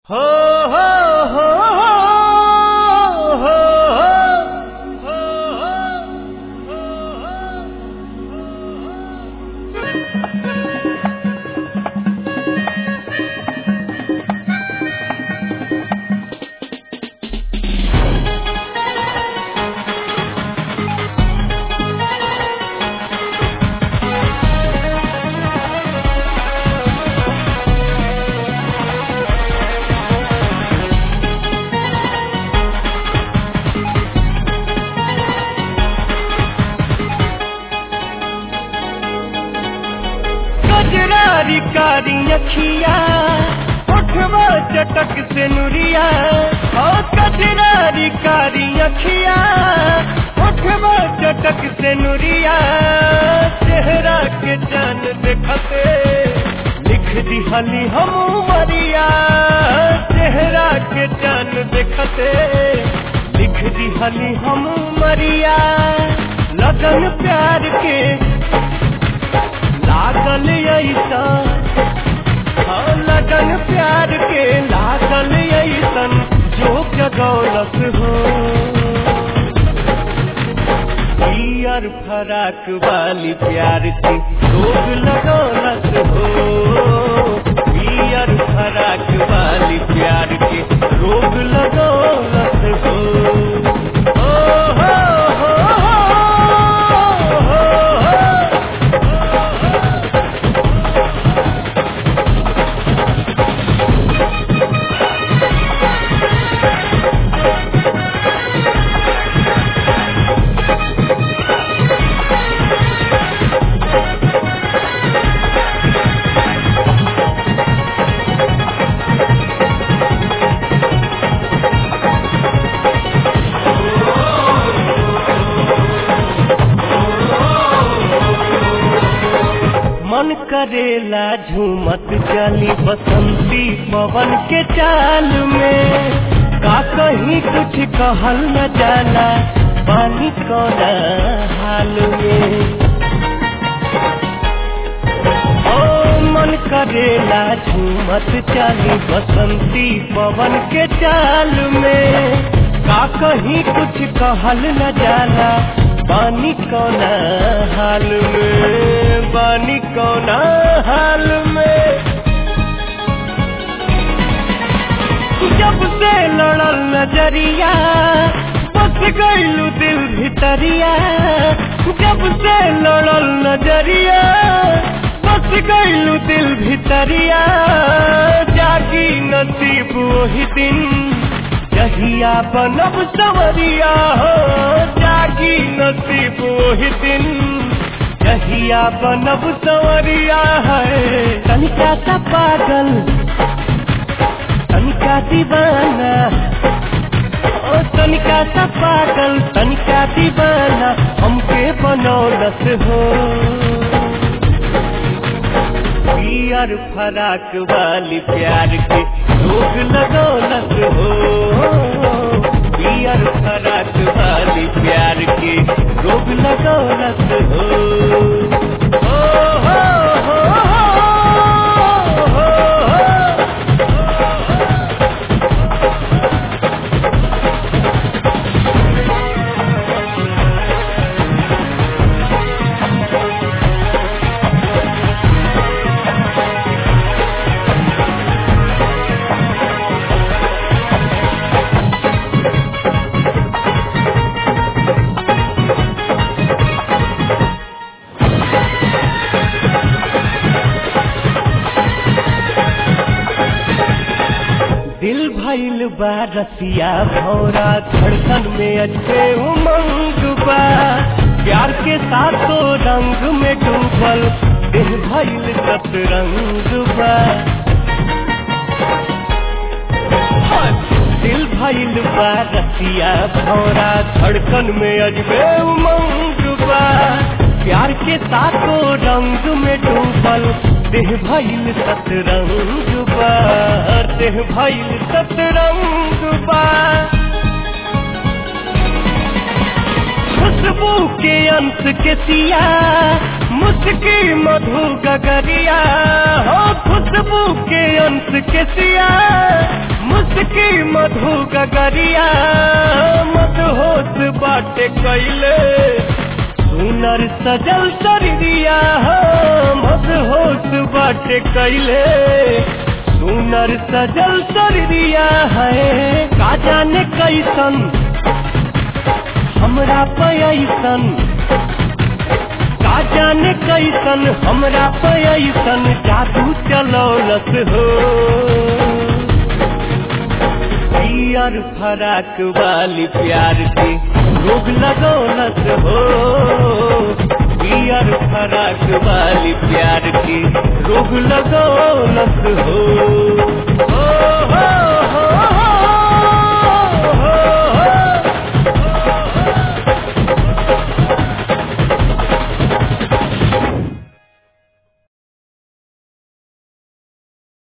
हो हो हो हो हो कजरारी कारी अखिया उठवा चटक से नुरिया ओ कजरारी कारी अखिया उठवा चटक से नुरिया चेहरा के जान देखते लिख दिहली हम मरिया चेहरा के जान देखते लिख दिहली हम मरिया लगन प्यार के लागल ऐसा हाँ लगन प्यार के लागल ऐसन जो जगौलत हो पियर फराक वाली प्यार की रोग लगौलत हो पियर फराक वाली प्यार की रोग लगौलत हो ओ हो हो हो हो हो मन करेला झूमत चली बसंती पवन के चाल में का कहीं कुछ कहल न जाला पानी कौन हाल में ओ मन करेला झूमत चली बसंती पवन के चाल में का कहीं कुछ कहल न जाला पानी कौन हाल में पानी कौन हाल में जब से लड़ल नजरिया बस गईलू दिल भितरिया जब से लड़ल नजरिया बस गईलू दिल भितरिया जागी नसीब वही दिन जहिया बनब सवरिया हो जागी नसीब वही दिन जहिया बनब सवरिया है तनिका सा पागल तनिका दीवाना ओ तनिका सा पागल तनिका दीवाना हमके बनौलत हो पियर फराक वाली प्यार के रोग लगौलत हो पियर फराक वाली प्यार के रोग लगौलत हो ओ हो हो हो हो हो दिल भइल बा रसिया भौरा धड़कन में अच्छे उमंग बा प्यार के साथों रंग में डूबल दिल भइल सतरंग बा दिल भइल बा रसिया भौरा धड़कन में अजबे उमंग बा प्यार के साथों रंग में डूबल देह भइल सतरंग बा देह भइल सतरंग बा खुशबू के अंश के सिया मुस्की मधु गगरिया हो खुशबू के अंश के सिया मधु गगरिया मत होश बाटे कैले सुनर सजल शरीरिया मत होश बाटे कैले सुनर सजल शरीरिया है का जाने कैसन हमरा पैसन का जाने कैसन हमरा पैसन जादू चलौलस हो पियर फराक वाली प्यार के रोग लगौलस हो पियर फराक वाली प्यार के रोग लगौलस हो